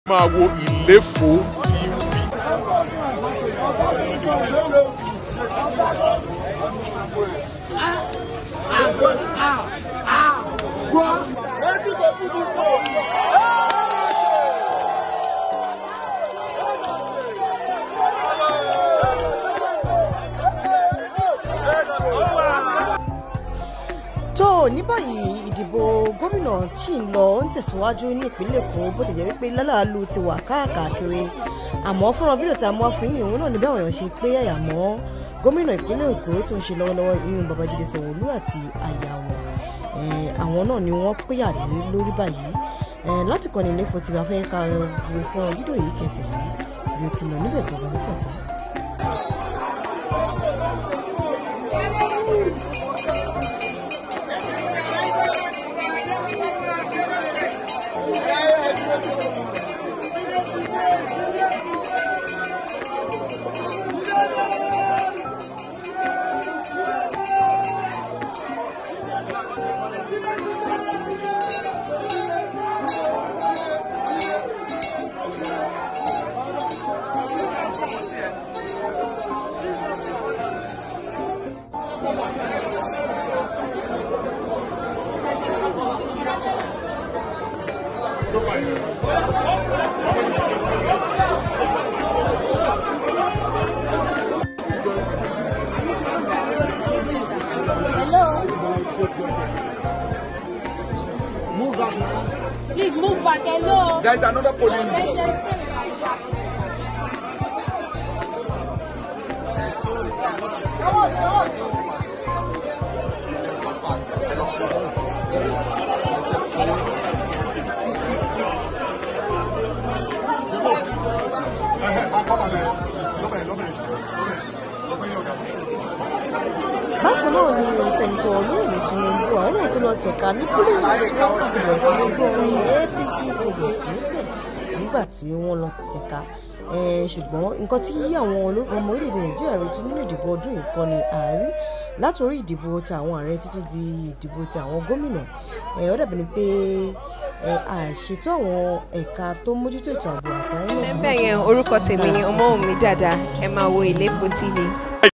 máa wo ìléfò tv. tó ní báyìí ìdìbò gómìnà tí ń lọ ń tẹ̀síwájú ní ìpínlẹ̀ èkó bó ti jẹ́ wípé lálàálù ti wà káàkiri àmọ́ fúnra fídíò tá a mú wá fún yìí òun náà ní bí àwọn èèyàn ṣe pé àyà mọ́ gómìnà ìpínlẹ̀ èkó tó ń ṣe lọ́wọ́lọ́wọ́ ìyún babájídé sanwó-olú àti àyà wọn àwọn náà ni wọ́n péyà lé lórí báyìí láti kọ́ni ilé fún ti afẹ́ ká wo fún fídíò yìí kẹsẹ̀ mọ́ bí o ti lọ níbẹ̀ tó bá ní pàtó. Move back. Please move back. Hello. There is another polling. bákan náà ni sẹ́ńtọ̀ olóyèmí tinubu àwọn náà tún lọ tẹ̀ka ní pólíǹgì tí wọ́n sì bẹ̀rẹ̀ sí ní gbọ́ orin apc progress níbẹ̀ nígbà tí wọ́n lọ tẹ̀ka ṣùgbọ́n nǹkan tí àwọn ọmọ orílẹ̀-èdè nàìjíríà retí nínú ìdìbò ọdún yìí kọ́ ni àárí látòrí ìdìbò ti àwọn ààrẹ títí di ìdìbò ti àwọn gómìnà ó dàbí ni pé àṣetò àwọn ẹ̀ka tó mójútó ètò ààbò àtàrí náà. bẹ́ẹ̀ yẹn orúkọ tèmi ni ọmọ mi dáadáa ẹ máa wo ìléfò tv.